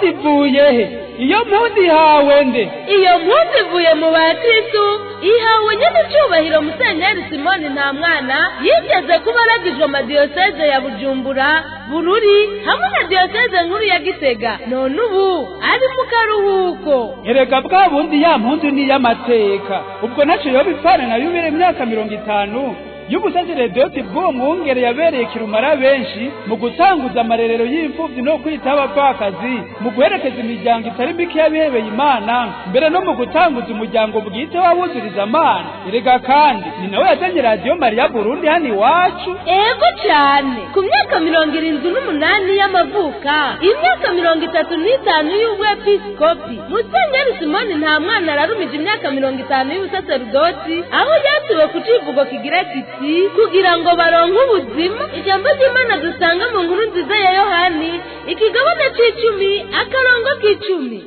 ivuye he iyo mpuzu ihawe nde iyo mpunzi ivuye mu bakristu ihawe nyine icyubahiro musenyeri simoni nta mwana yigeze kuba aragijwe amadiyoseze ya bujumbura bururi hamwe na diyoseze nkuru ya gitega none ubu ari mu karuhuko erega bwa bundi ya mpunzu ni iy'amateka ubwo naco yoba ipfana na yubire imyaka mirongo itanu y'ubusaseredoti bw'uwo mwungere yabereye kirumara benshi mu gutanguza amarerero y'imfuvyi no kwitaho abapfakazi mu guherekeza imiryango itari mike y'abihebeye imana mbere no mu gutanguza umuryango bwite w'abuzuriza amana erega kandi ni nawe yazanye radiyo mariya burundi hano iwacu ego cyane ku myaka mirongo irindwi n'umunani y'amavuka imyaka mirongo itatu n'itanu y'ubwepiskopi musenyeri simoni nta mwana ararumije imyaka mirongo itanu y'ubusaseridoti aho yatuwe ku civugo kigira kiti kugira ngo baronke ubuzima ijambo ry'imana dusanga mu nkuru nziza ya yohani ikigabane c'icumi akarongo k'icumi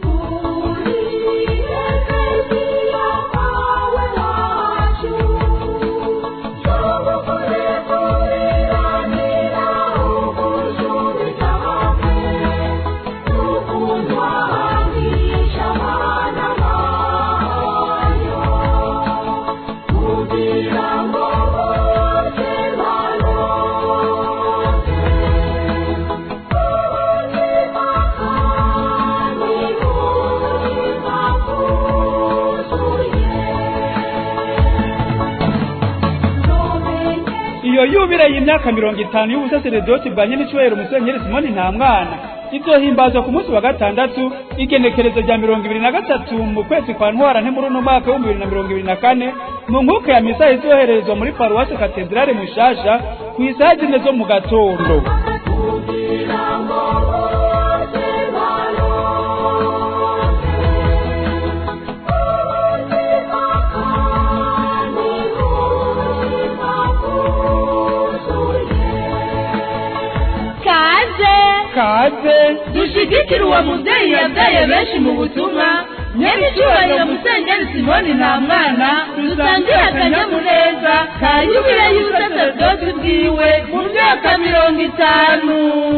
iyo yubire y'imyaka mirongo itanu y'ubusaseredoti bwa nyen'icyubahiro musenyeri simoni nta mwana izohimbazwa ku munsi wa gatandatu igenekerezo rya mirongo ibiri na gatatu mu kwezi kwa ntwara nte muri uno mwaka w'ibihumbi bibiri na mirongo ibiri na kane mu nkuka ya misa izoherezwa muri paruwasi katedrale mushasha ku isaha zine zo mu gatondo kaze kaze dushigikire uwo mubyeyi yabyaye benshi mu butumwa nyene icyubahiro musenyeri simoni nta mwana dusangire akanyamuneza ka yubile y'ubusaseredoti bwiwe mu myaka mirongo itanu